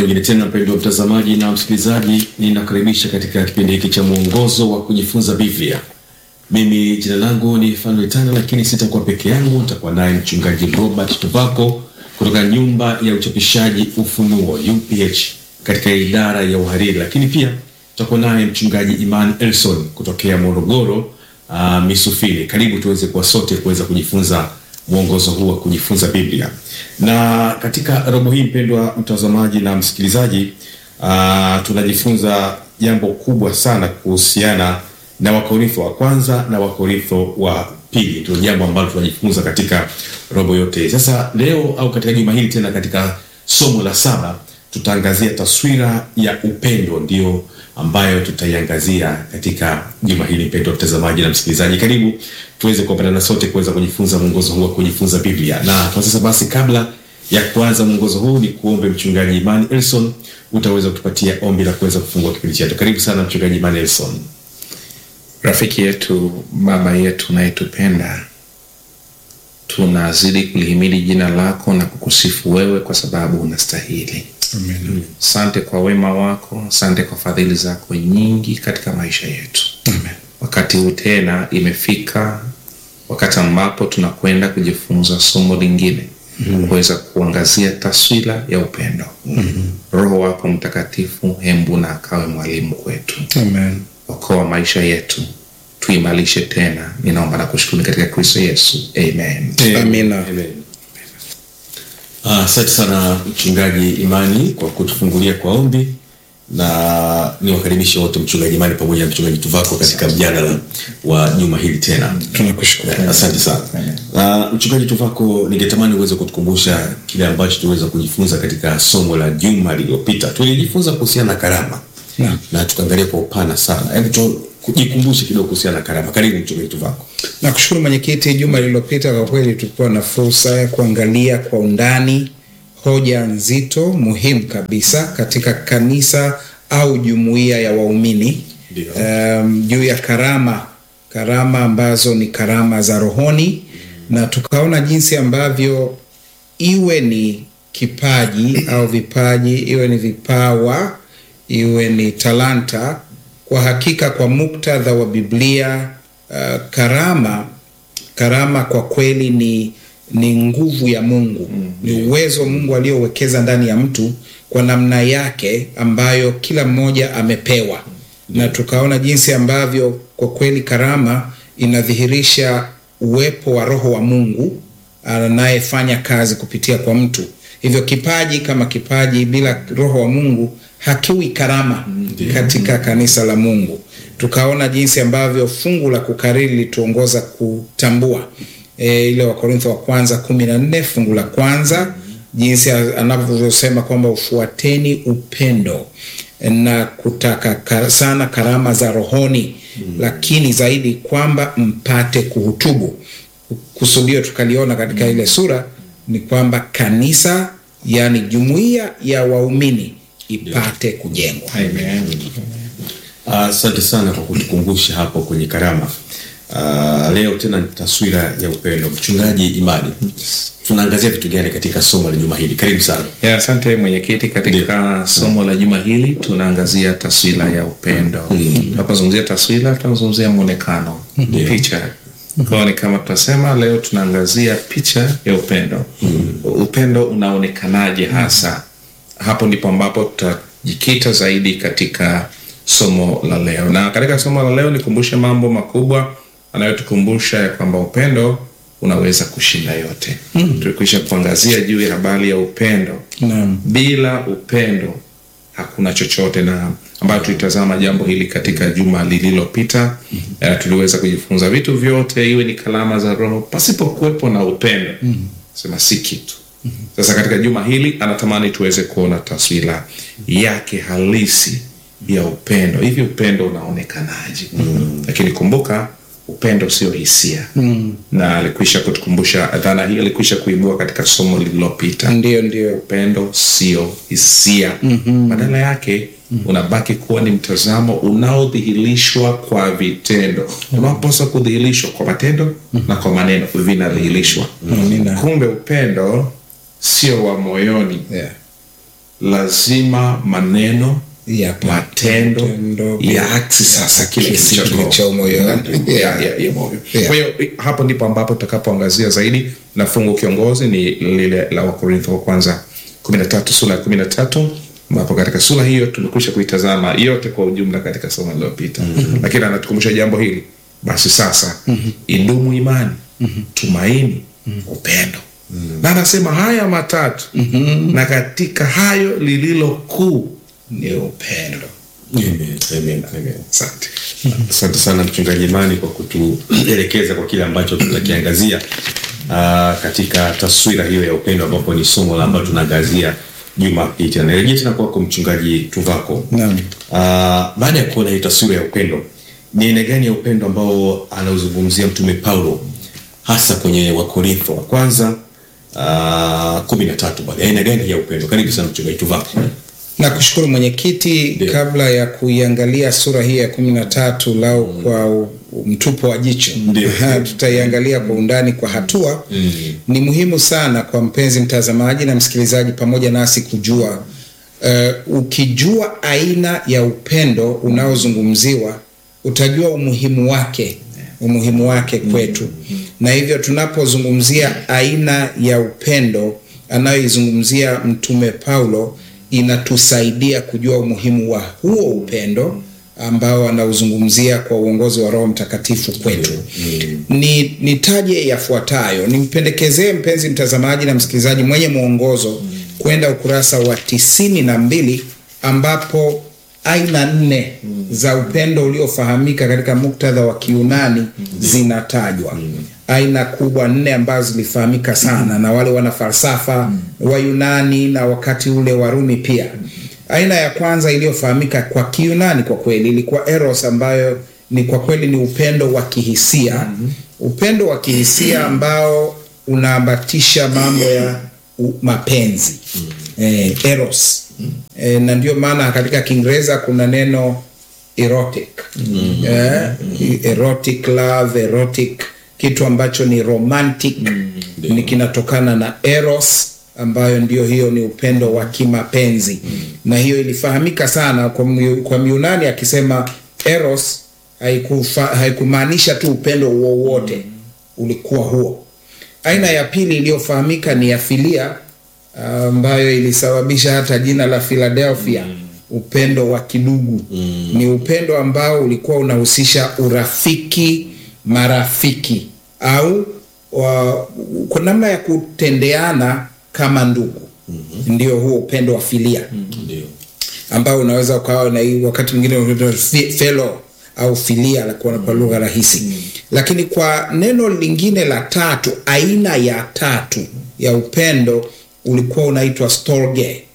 nyingine tena, mpendwa mtazamaji na msikilizaji, ninakaribisha katika kipindi hiki cha mwongozo wa kujifunza Biblia. Mimi jina langu ni Fanuel Tana, lakini sitakuwa peke yangu, nitakuwa naye mchungaji Robert Tuvako kutoka nyumba ya uchapishaji Ufunuo UPH katika idara ya uhariri, lakini pia tutakuwa naye mchungaji Iman Elson kutokea Morogoro uh, Misufini. Karibu tuweze kuwa sote kuweza kujifunza mwongozo huu wa kujifunza Biblia. Na katika robo hii, mpendwa mtazamaji na msikilizaji, uh, tunajifunza jambo kubwa sana kuhusiana na Wakorintho wa kwanza na Wakorintho wa pili. Ndio jambo ambalo tunajifunza katika robo yote. Sasa leo au katika juma hili tena, katika somo la saba tutaangazia taswira ya upendo, ndio ambayo tutaiangazia katika juma hili. Mpendwa mtazamaji na msikilizaji, karibu tuweze kuambatana sote kuweza kujifunza mwongozo huu wa kujifunza Biblia. Na kwa sasa basi, kabla ya kuanza mwongozo huu, ni kuombe mchungaji Imani Elson, utaweza kutupatia ombi la kuweza kufungua kipindi chetu. Karibu sana mchungaji Imani Elson. Rafiki yetu, baba yetu unayetupenda, tunazidi kulihimidi jina lako na kukusifu wewe kwa sababu unastahili. Amen. Asante kwa wema wako, asante kwa fadhili zako nyingi katika maisha yetu. Amen. Wakati huu tena imefika wakati ambapo tunakwenda kujifunza somo lingine kuweza kuangazia taswira ya upendo. Roho wako Mtakatifu hembu na akawe mwalimu kwetu Amen. okoa maisha yetu, tuimarishe tena. Ninaomba na kushukuru katika Kristo Yesu, amen. Amina. Amen. Ah, Asante sana mchungaji Imani kwa kutufungulia kwa ombi, na niwakaribishe wote mchungaji Imani pamoja na mchungaji Tuvako katika mjadala wa juma hili tena. Tunakushukuru. Asante sana. Na mchungaji Tuvako, ningetamani uweze kutukumbusha kile ambacho tuliweza kujifunza katika somo la juma lililopita. Tulijifunza kuhusiana na karama Naam. na tukaangalia kwa upana sana. Hebu tu kujikumbushe kidogo kuhusiana na karama. Karibu mchungaji Tuvako. Nakushukuru mwenyekiti. Juma lililopita kwa kweli tulikuwa na fursa ya kuangalia kwa undani hoja nzito muhimu kabisa katika kanisa au jumuiya ya waumini Ndio. um, juu ya karama karama ambazo ni karama za rohoni na tukaona jinsi ambavyo iwe ni kipaji au vipaji iwe ni vipawa iwe ni talanta kwa hakika kwa muktadha wa biblia uh, karama karama kwa kweli ni ni nguvu ya mungu ni uwezo mungu aliowekeza ndani ya mtu kwa namna yake ambayo kila mmoja amepewa na tukaona jinsi ambavyo kwa kweli karama inadhihirisha uwepo wa roho wa mungu anayefanya kazi kupitia kwa mtu hivyo kipaji kama kipaji bila roho wa mungu hakiwi karama katika kanisa la mungu tukaona jinsi ambavyo fungu la kukariri lituongoza kutambua e, ile wakorintho wa kwanza kumi na nne fungu la kwanza jinsi anavyosema kwamba ufuateni upendo na kutaka ka, sana karama za rohoni mm. lakini zaidi kwamba mpate kuhutubu kusudio tukaliona katika ile sura ni kwamba kanisa yani jumuiya ya waumini ipate kujengwa Amen. Asante sana kwa kutukumbusha hapo kwenye karama. Ah, leo tena ni taswira ya upendo. Mchungaji Imani, tunaangazia vitu gani katika somo la juma hili? Karibu sana. Ya, asante mwenyekiti. Katika somo la juma hili tunaangazia taswira ya upendo. Tunapozungumzia taswira, tunazungumzia mwonekano, picha. Kwa hiyo ni kama tutasema leo tunaangazia picha ya upendo. Upendo unaonekanaje hasa? Hapo ndipo ambapo tutajikita zaidi katika somo la leo, na katika somo la leo nikumbushe mambo makubwa anayotukumbusha ya kwamba upendo unaweza kushinda yote. Tulikwisha kuangazia juu ya habari ya upendo. Naam. Bila upendo hakuna chochote, na ambayo tulitazama jambo hili katika juma lililopita. Eh, tuliweza kujifunza vitu vyote, iwe ni kalama za Roho, pasipokuwepo na upendo sema si kitu. Sasa katika juma hili anatamani tuweze kuona taswira yake halisi ya upendo. Hivi upendo unaonekanaje? Lakini kumbuka upendo sio hisia na alikwisha kutukumbusha dhana hii, alikwisha kuibua katika somo lililopita. ndio ndio Upendo sio hisia, badala yake unabaki kuwa ni mtazamo unaodhihirishwa kwa vitendo, unaopaswa kudhihirishwa kwa matendo na kwa maneno, vinadhihirishwa. Amina. Kumbe upendo sio wa moyoni, yeah. lazima maneno Ya matendo matendo yaaksi sasa kile kile kilichoko kilicho moyoni. ya, Yeah. ya, ya moyo Yeah. kwa hiyo hapo ndipo ambapo tutakapoangazia zaidi na fungu kiongozi ni lile la wakorintho wa kwanza 13 sura ya 13 ambapo katika sura hiyo tumekwisha kuitazama yote kwa ujumla katika somo lililopita mm-hmm. lakini anatukumbusha jambo hili basi sasa mm-hmm. idumu imani mm-hmm. tumaini mm-hmm. upendo mm-hmm. na anasema haya matatu mm-hmm. na katika hayo lililo kuu ni upendo Amen, amen, amen. asante Asante sana mchungaji Imani kwa kutuelekeza kwa kile ambacho tunakiangazia uh, katika taswira hiyo ya upendo, ambapo ni somo la ambalo tunaangazia juma hii tena. Nirejea tena kwako mchungaji Tuvako. Naam. Uh, baada ya kuona hii taswira ya upendo, ni aina gani ya upendo ambao anauzungumzia mtume Paulo hasa kwenye Wakorintho wa kwanza uh, kumi na tatu pale, aina gani ya upendo? Karibu sana mchungaji Tuvako. Nakushukuru mwenyekiti. Ndio. Kabla ya kuiangalia sura hii ya kumi na tatu lau kwa u- mtupo wa jicho Ndio. Ha, tutaiangalia kwa undani kwa hatua Mm. ni muhimu sana kwa mpenzi mtazamaji na msikilizaji pamoja nasi kujua uh, ukijua aina ya upendo unaozungumziwa utajua umuhimu wake umuhimu wake kwetu na hivyo tunapozungumzia aina ya upendo anayoizungumzia mtume paulo inatusaidia kujua umuhimu wa huo upendo ambao anauzungumzia kwa uongozi wa roho mtakatifu kwetu ni nitaje yafuatayo nimpendekezee mpenzi mtazamaji na msikilizaji mwenye mwongozo kwenda ukurasa wa tisini na mbili ambapo aina nne za upendo uliofahamika katika muktadha wa kiunani zinatajwa aina kubwa nne ambazo zilifahamika sana na wale wana falsafa wa yunani na wakati ule warumi pia aina ya kwanza iliyofahamika kwa kiunani kwa kweli ilikuwa eros ambayo ni kwa kweli ni upendo wa kihisia upendo wa kihisia ambao unaambatisha mambo ya u- mapenzi eh, eros eh, na ndio maana katika kiingereza kuna neno erotic eh, erotic love erotic kitu ambacho ni romantic ni kinatokana na eros ambayo ndio hiyo ni upendo wa kimapenzi na hiyo ilifahamika sana kwa, Myu- kwa miunani akisema eros haikufa- haikumaanisha tu upendo wowote ulikuwa huo aina ya pili iliyofahamika ni ya filia ambayo ilisababisha hata jina la philadelphia upendo wa kidugu ni upendo ambao ulikuwa unahusisha urafiki marafiki au wa, kwa namna ya kutendeana kama ndugu ndio huo upendo wa filia Ndio. ambao unaweza ukawa na hii wakati mwingine unaitwa fi- fellow au filia la kwa, kwa lugha rahisi lakini kwa neno lingine la tatu aina ya tatu ya upendo ulikuwa unaitwa storge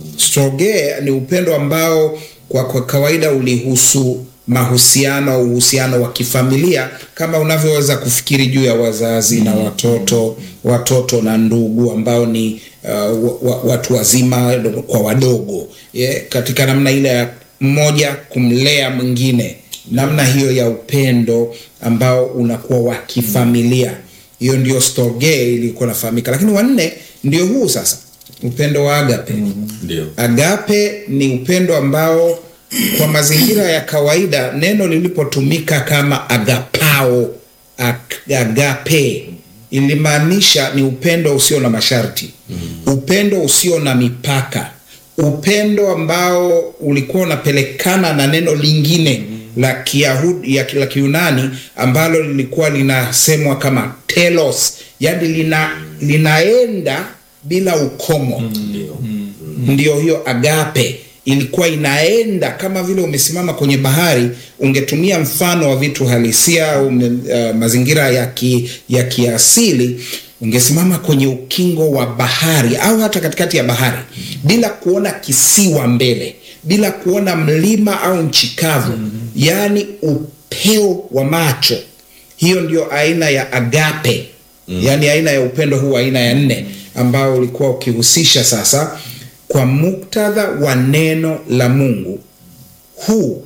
storge ni upendo ambao kwa, kwa kawaida ulihusu mahusiano au uhusiano wa kifamilia kama unavyoweza kufikiri juu ya wazazi na watoto watoto na ndugu ambao ni uh, wa, wa, watu wazima kwa wadogo yeah, katika namna ile ya mmoja kumlea mwingine namna hiyo ya upendo ambao unakuwa wa kifamilia hiyo ndio storge ilikuwa nafahamika lakini wanne ndio huu sasa upendo wa agape Ndio. agape ni upendo ambao kwa mazingira ya kawaida neno lilipotumika kama agapao ag- agape ilimaanisha ni upendo usio na masharti mm. upendo usio na mipaka upendo ambao ulikuwa unapelekana na neno lingine la kiyahudi ya la kiunani ambalo lilikuwa linasemwa kama telos yani lina, linaenda bila ukomo Ndio. ndio hiyo agape ilikuwa inaenda kama vile umesimama kwenye bahari ungetumia mfano wa vitu halisia au uh, mazingira ya, ki, ya kiasili ungesimama kwenye ukingo wa bahari au hata katikati ya bahari bila kuona kisiwa mbele bila kuona mlima au nchi kavu yaani upeo wa macho hiyo ndio aina ya agape mm. yaani aina ya upendo huu aina ya nne ambao ulikuwa ukihusisha sasa kwa muktadha wa neno la mungu huu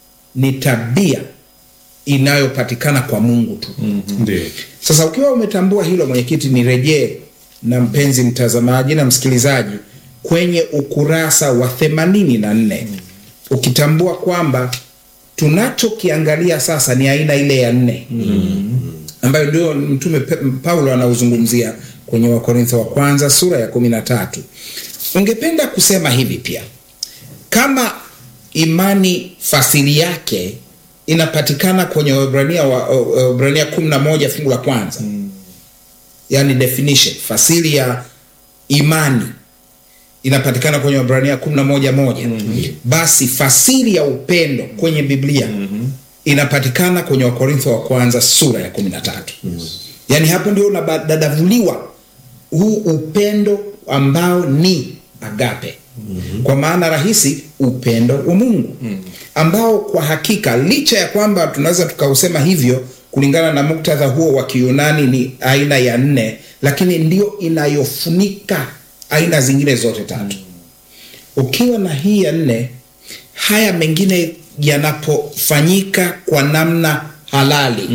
ni tabia inayopatikana kwa mungu tu mm-hmm. ndio sasa ukiwa umetambua hilo mwenyekiti nirejee na mpenzi mtazamaji na msikilizaji kwenye ukurasa wa themanini na nne ukitambua kwamba tunachokiangalia sasa ni aina ile ya nne ambayo ndio mtume Pe- Paulo anauzungumzia kwenye Wakorintho wa kwanza sura ya kumi na tatu. Ungependa kusema hivi pia, kama imani fasili yake inapatikana kwenye Waebrania wa Waebrania kumi na moja fungu la kwanza yani definition fasili ya imani inapatikana kwenye Waebrania kumi na moja moja basi fasili ya upendo kwenye Biblia inapatikana kwenye Wakorintho wa kwanza sura ya kumi na tatu yaani hapo ndio unadadavuliwa huu upendo ambao ni agape kwa maana rahisi upendo wa Mungu ambao kwa hakika licha ya kwamba tunaweza tukausema hivyo kulingana na muktadha huo wa Kiyunani ni aina ya nne, lakini ndio inayofunika aina zingine zote tatu. Ukiwa na hii ya nne, haya mengine yanapofanyika kwa namna halali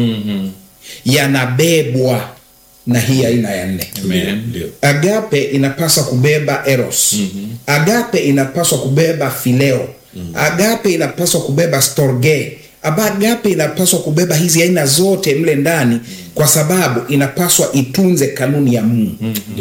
yanabebwa na hii aina ya nne. Amen. Ndio. Agape inapaswa kubeba eros. Agape inapaswa kubeba fileo. Agape inapaswa kubeba storge. Aba- Agape inapaswa kubeba hizi aina zote mle ndani, kwa sababu inapaswa itunze kanuni ya Mungu.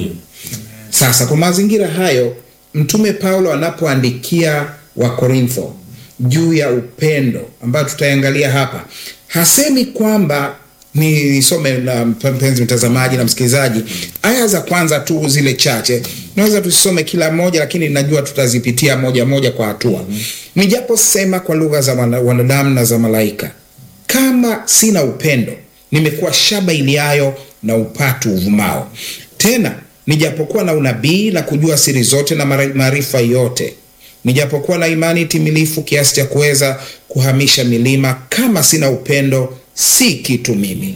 Sasa kwa mazingira hayo, mtume Paulo anapoandikia Wakorintho juu ya upendo ambayo tutaangalia hapa, hasemi kwamba nisome na mpenzi mtazamaji na msikilizaji, aya za kwanza tu zile chache, naweza tusisome kila moja, lakini najua tutazipitia moja moja kwa hatua. Nijaposema kwa lugha za wana- wanadamu na za malaika, kama sina upendo, nimekuwa shaba iliayo na upatu uvumao. Tena nijapokuwa na unabii na kujua siri zote na mara- maarifa yote, nijapokuwa na imani timilifu kiasi cha kuweza kuhamisha milima, kama sina upendo, si kitu mimi.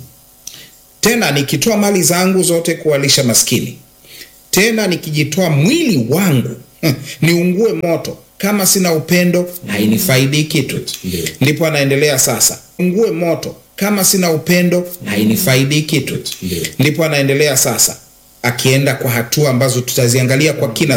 Tena nikitoa mali zangu zote kuwalisha maskini, tena nikijitoa mwili wangu niungue moto, kama sina upendo hainifaidi kitu. Ndipo anaendelea sasa, ungue moto, kama sina upendo hainifaidi kitu. Ndipo anaendelea sasa, akienda kwa hatua ambazo tutaziangalia kwa kina